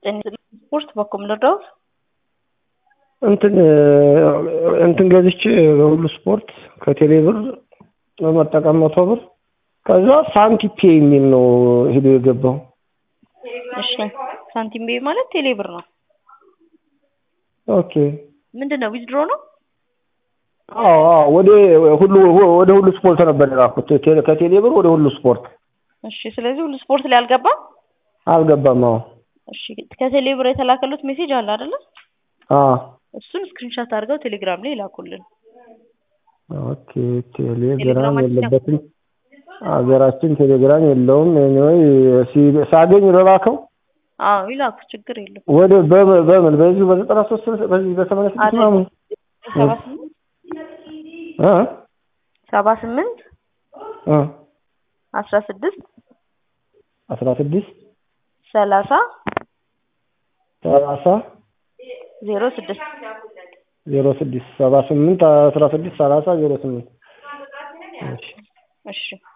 ስፖርት በኩል ልርዳዎት? እንትን እንትን ገዝቼ በሁሉ ስፖርት ከቴሌ ብር በመጠቀም መቶ ብር ከዛ ሳንቲፔ የሚል ነው ሄዶ የገባው። እሺ ሳንቲም ቤ ማለት ቴሌ ብር ነው። ኦኬ ምንድን ነው ዊዝድሮ ነው? አዎ አዎ ወደ ሁሉ ወደ ሁሉ ስፖርት ነበር የላኩት ቴሌ- ከቴሌ ብር ወደ ሁሉ ስፖርት እሺ ስለዚህ ሁሉ ስፖርት ላይ አልገባም። አልገባም። አዎ እሺ ከቴሌ ብር የተላከሉት ሜሴጅ አለ አይደለ? አዎ እሱን ስክሪንሻት አድርገው ቴሌግራም ላይ ይላኩልን። ኦኬ ቴሌግራም ቴሌግራማችን የለበትም ሀገራችን ቴሌግራም የለውም። ኤኒዌይ ሲ- ሳገኝ ልላከው አዎ ይላኩ፣ ችግር የለም። ወደ በምን በምን በዚሁ በዘጠና ሶስት በዚህ በሰማንያ ስድስት አይደለም። ምናምን ሰባ ስምንት እ ሰባ ስምንት እ አስራ ስድስት አስራ ስድስት ሰላሳ ሰላሳ ዜሮ ስድስት ዜሮ ስድስት ሰባ ስምንት አስራ ስድስት ሰላሳ ዜሮ ስምንት እሺ እሺ